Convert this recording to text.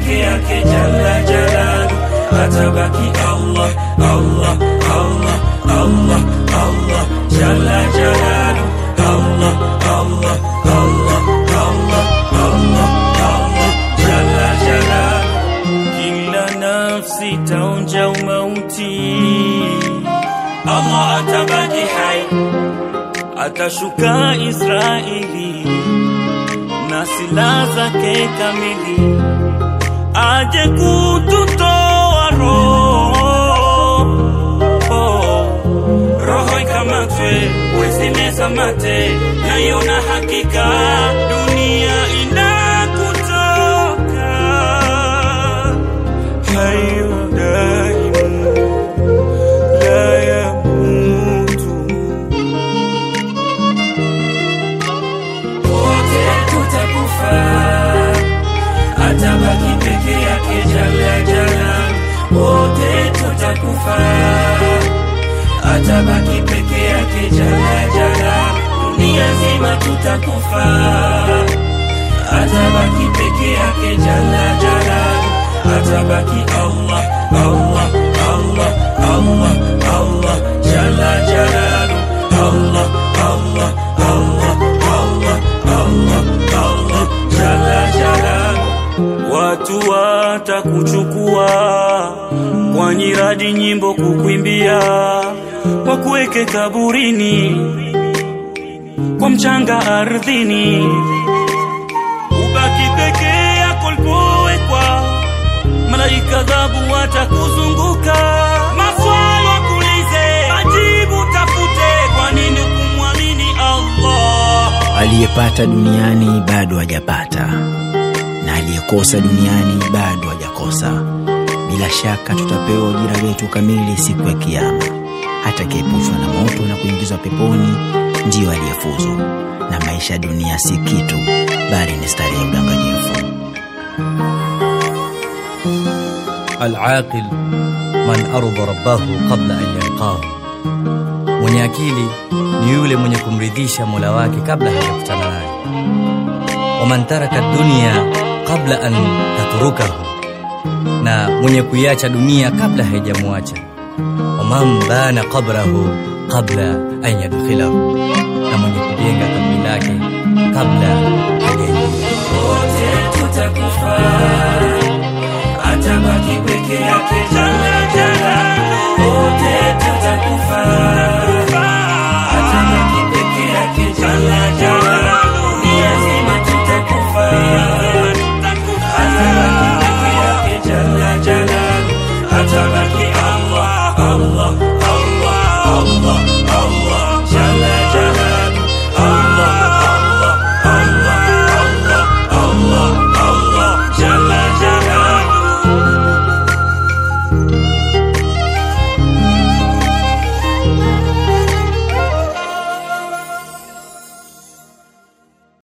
peke yake jalla jalalu atabaki Allah Allah Allah Allah Allah jalla jalalu Allah Allah Allah Allah Allah Allah jalla jalalu kila nafsi taonja umauti Allah atabaki hai atashuka Israeli na silaha zake kamili aje kututoa roho roho ikamatwe wesimeza mate naiona hakika dunia inakutoka hayo daimu la yamutu wote tutakufa atabaki peke yake jala jala wote tutakufa atabaki peke yake jala jala dunia nzima tutakufa atabaki peke yake jala jala atabaki Allah Allah Allah Allah Allah jala jalalu Allah Allah Allah Allah Allah Allah jala jalalu watu watakuchukua kwa nyiradi nyimbo kukwimbia wakuweke kaburini kwa mchanga ardhini ubaki peke yako ulipowekwa malaika dhabu watakuzunguka maswali wakuulize majibu tafute kwa nini kumwamini Allah aliyepata duniani bado hajapata na aliyekosa duniani bado hajakosa bila shaka tutapewa ujira wetu kamili siku ya kiama atakayepushwa na moto na kuingizwa peponi ndiyo aliyefuzu na maisha ya dunia si kitu bali ni stari ya udanganyifu Alaqil man ardha rabbahu qabla an yalqahu, mwenye akili ni yule mwenye kumridhisha mola wake kabla hajakutana naye. Waman taraka dunya qabla an tatrukahu, na mwenye kuiacha dunia kabla haijamwacha. Waman bana qabrahu qabla an yadkhilahu, na mwenye kujenga kaburi lake kabla